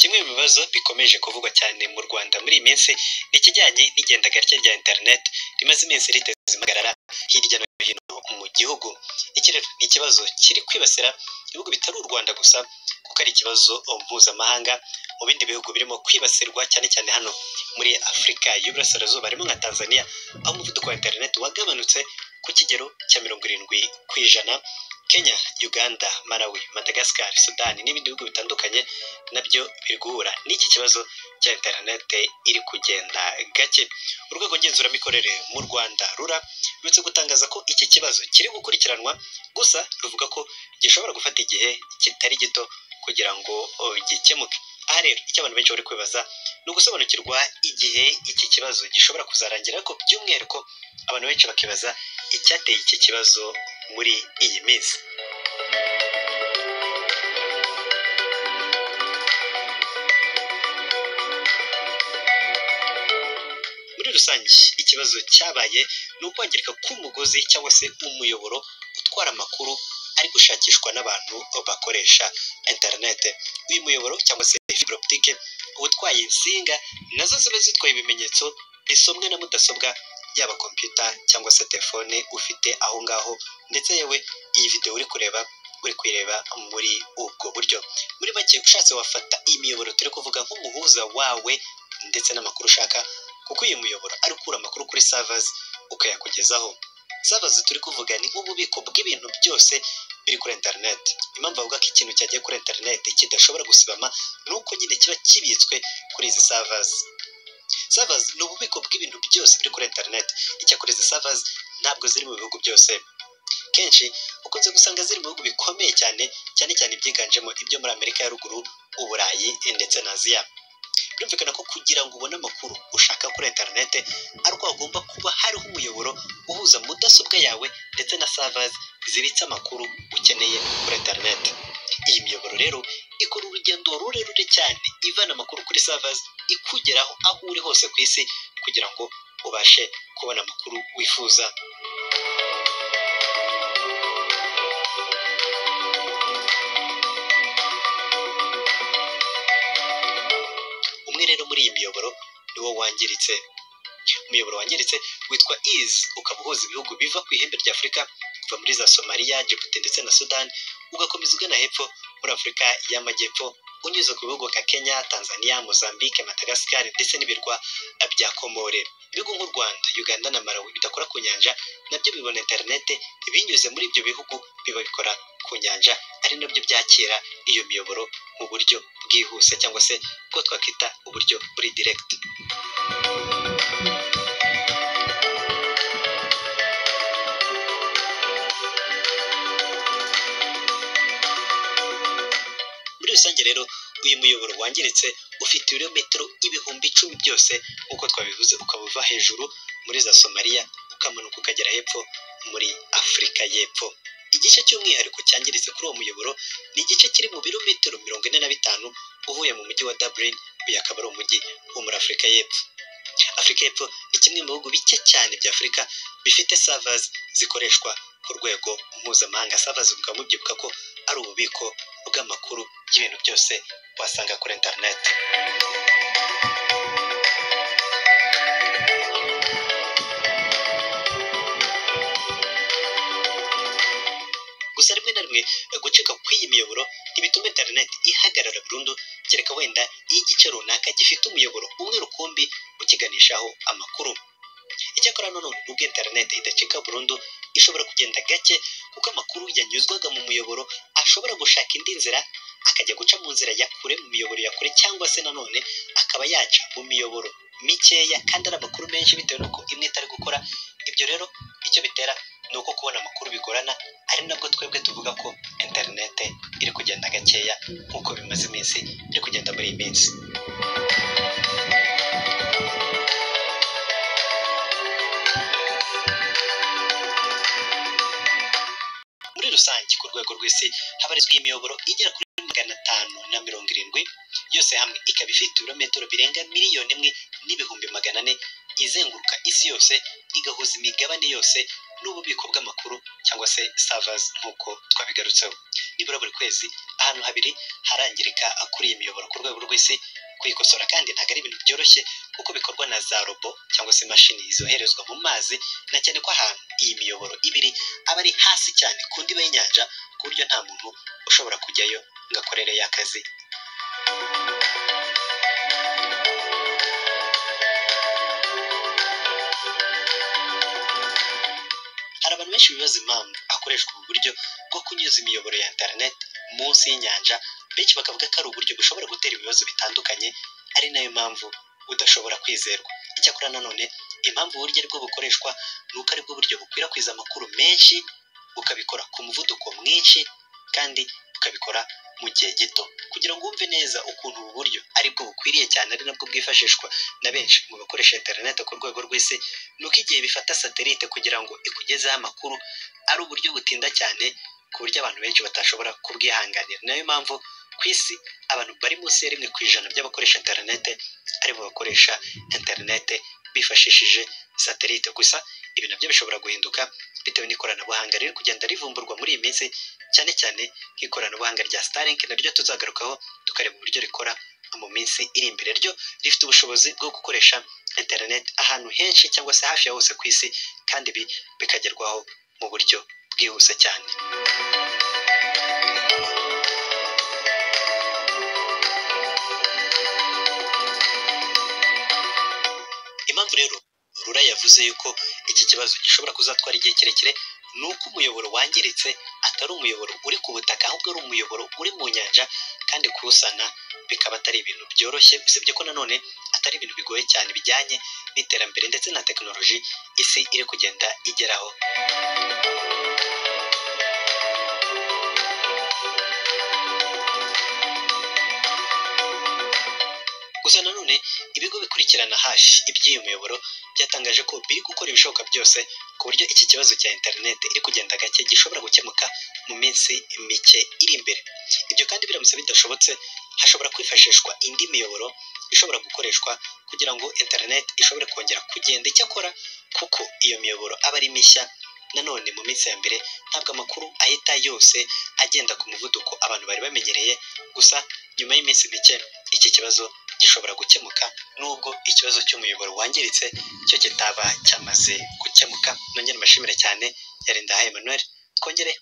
kimwe mu bibazo bikomeje kuvugwa cyane mu rwanda muri iyi minsi ni ikijyanye n'igenda gake rya interineti rimaze iminsi riteza impagarara hirya no hino mu gihugu iki rero ni ikibazo kiri kwibasira ibihugu bitari u rwanda gusa kuko ari ikibazo mpuzamahanga mu bindi bihugu birimo kwibasirwa cyane cyane hano muri afurika y'uburasirazuba harimo nka tanzania aho umuvuduko wa interineti wagabanutse ku kigero cya mirongo irindwi ku ijana kenya uganda malawi madagascar sudani n'ibindi bihugu bitandukanye nabyo biri guhura n'iki kibazo cya interinete iri kugenda gake urwego ngenzuramikorere mu rwanda rura ruretse gutangaza ko iki kibazo kiri gukurikiranwa gusa ruvuga ko gishobora gufata igihe kitari gito kugira ngo oh, gikemuke aha rero icyo abantu benshi bari kwibaza ni ugusobanukirwa igihe iki kibazo gishobora kuzarangira ariko by'umwihariko abantu benshi bakibaza icyateye iki kibazo muri iyi minsi muri rusange ikibazo cyabaye ni ukwangirika k'umugozi cyangwa se umuyoboro utwara amakuru ari gushakishwa n'abantu bakoresha interinete uyu muyoboro cyangwa se fibro optique utwaye insinga nazo ziba zitwaye ibimenyetso bisomwa na mudasobwa yaba kompiyuta cyangwa se telefone ufite aho ngaho ndetse yewe iyi videwo uri kureba uri kuyireba muri ubwo buryo muri make ushatse wafata iyi miyoboro turi kuvuga nk'umuhuza wawe ndetse n'amakuru ushaka kuko uyu muyoboro ari ukura amakuru kuri serivers ukayakugezaho serivers turi kuvuga ni nk'ububiko bw'ibintu byose biri kuri interineti impamvu bavuga ko ikintu cyagiye kuri interineti kidashobora gusibama ni uko nyine kiba kibitswe kuri izi serivers serivers ni ububiko bw'ibintu byose biri kuri interineti icyakora izi serivers ntabwo ziri mu bihugu byose kenshi ukunze gusanga ziri mu bihugu bikomeye cyane cyane cyane ibyiganjemo ibyo muri amerika ya ruguru uburayi ndetse na aziya birumvikana ko kugira ngo ubone amakuru ushaka kuri interinete ari uko hagomba kuba hariho umuyoboro uhuza mudasobwa yawe ndetse na serivers zibitse amakuru ukeneye kuri interinete iyi miyoboro rero ikora urugendo rurerure cyane ivana amakuru kuri serivers ikugeraho aho uri hose ku isi kugira ngo ubashe kubona amakuru wifuza umwe rero muri iyi miyoboro niwo wangiritse umuyoboro wangiritse witwa iz ukaba uhuza ibihugu biva ku ihembe rya afurika kuva muri za somaliya djibouti ndetse na sudan ugakomeza ugana hepfo muri afurika y'amajyepfo unyuze ku bihugu nka kenya tanzania mozambique madagascar ndetse n'ibirwa bya komore ibihugu nk'u rwanda uganda na malawi bidakora ku nyanja nabyo bibona interinete binyuze muri ibyo bihugu biba bikora ku nyanja ari nabyo byakira iyo miyoboro mu buryo bwihuse cyangwa se bwo twakwita uburyo buri direkiti muri rusange rero uyu muyoboro wangiritse ufite ibirometero ibihumbi icumi byose nk'uko twabivuze ukaba uva hejuru muri za somaliya ukamanuka ukagera hepfo muri afurika y'epfo igice cy'umwihariko cyangiritse kuri uwo muyoboro ni igice kiri mu birometero mirongo ine na bitanu uvuye mu mujyi wa dublin uyu akaba ari umujyi wo muri afurika y'epfo afurika y'epfo ni kimwe mu bihugu bike cyane bya afurika bifite serivers zikoreshwa ku rwego mpuzamahanga serivers bukaba mubyibuka ko ari ububiko bw'amakuru y'ibintu byose wasanga kuri interineti gusa rimwe na rimwe gucika kw'iyi miyoboro ntibituma interineti ihagarara burundu kereka wenda iyo igice runaka gifite umuyoboro umwe rukumbi ukiganishaho amakuru icyakora nanone nubwo interineti idacika burundu ishobora kugenda gake kuko amakuru yanyuzwaga mu muyoboro ashobora gushaka indi nzira akajya guca mu nzira ya kure mu miyoboro ya kure cyangwa se nanone akaba yaca mu miyoboro mikeya kandi ari amakuru menshi bitewe n'uko imwe itari gukora ibyo rero icyo bitera ni uko kubona amakuru bigorana ari nabwo twebwe tuvuga ko interinete iri kugenda gakeya nk'uko bimaze iminsi iri kugenda muri iyi minsi muri rusange ku rwego rw'isi habarizwa imiyoboro igera kuri magana atanu na mirongo irindwi yose hamwe ikaba ifite ibirometero birenga miliyoni imwe n'ibihumbi magana ane izenguruka isi yose igahuza imigabane yose n'ububiko bw'amakuru cyangwa se savazi nk'uko twabigarutseho nibura buri kwezi ahantu habiri harangirika kuri iyi miyoboro ku rwego rw'isi kuyikosora kandi ntabwo ari ibintu byoroshye kuko bikorwa na za robo cyangwa se imashini zoherezwa mu mazi na cyane ko ahantu iyi miyoboro ibiri aba ari hasi cyane ku ndiba y'inyanja ku buryo nta muntu ushobora kujyayo ngo akorere y'akazi hari abantu benshi bibaza impamvu hakoreshwa ubu buryo bwo kunyuza imiyoboro ya interineti munsi y'inyanja benshi bakavuga ko ari uburyo bushobora gutera ibibazo bitandukanye ari nayo mpamvu budashobora kwizerwa icyakora nanone impamvu uburyo aribwo bukoreshwa ni uko aribwo buryo bukwirakwiza amakuru menshi bukabikora ku muvuduko mwinshi kandi bukabikora mu gihe gito kugira ngo wumve neza ukuntu ubu buryo aribwo bukwiriye cyane ari nabwo bwifashishwa na benshi mu bakoresha interineti ku rwego rw'isi ni uko igihe bifata satelite kugira ngo ikugezeho amakuru ari uburyo butinda cyane ku buryo abantu benshi batashobora kubwihanganira nayo mpamvu ku isi abantu bari munsi ya rimwe ku ijana by'abakoresha interinete aribo bakoresha interinete bifashishije satelite gusa ibi nabyo bishobora guhinduka bitewe n'ikoranabuhanga riri kugenda rivumburwa muri iyi minsi cyane cyane nk'ikoranabuhanga rya Starlink naryo tuzagarukaho tukareba uburyo rikora mu minsi iri imbere ryo rifite ubushobozi bwo gukoresha interinete ahantu henshi cyangwa se hafi ya hose ku isi kandi ibi bikagerwaho mu buryo bwihuse cyane impamvu rero rura yavuze yuko iki kibazo gishobora kuzatwara igihe kirekire ni uko umuyoboro wangiritse atari umuyoboro uri ku butaka ahubwo ari umuyoboro uri mu nyanja kandi kuwusana bikaba atari ibintu byoroshye usibye ko nanone atari ibintu bigoye cyane bijyanye n'iterambere ndetse na tekinoloji isi iri kugenda igeraho gusa nanone ibigo bikurikirana hafi iby'uyu muyoboro byatangaje ko biri gukora ibishoboka byose ku buryo iki kibazo cya interineti iri kugenda gake gishobora gukemuka mu minsi mike iri imbere ibyo kandi biramutse bidashobotse hashobora kwifashishwa indi miyoboro ishobora gukoreshwa kugira ngo interineti ishobore kongera kugenda icyakora kuko iyo miyoboro aba ari mishya nanone mu minsi ya mbere ntabwo amakuru ahita yose agenda ku muvuduko abantu bari bamenyereye gusa nyuma y'iminsi mike iki kibazo gishobora gukemuka nubwo ikibazo cy'umuyoboro wangiritse cyo kitaba cyamaze gukemuka nongere mbashimire cyane yarinda ha Emmanuel twongere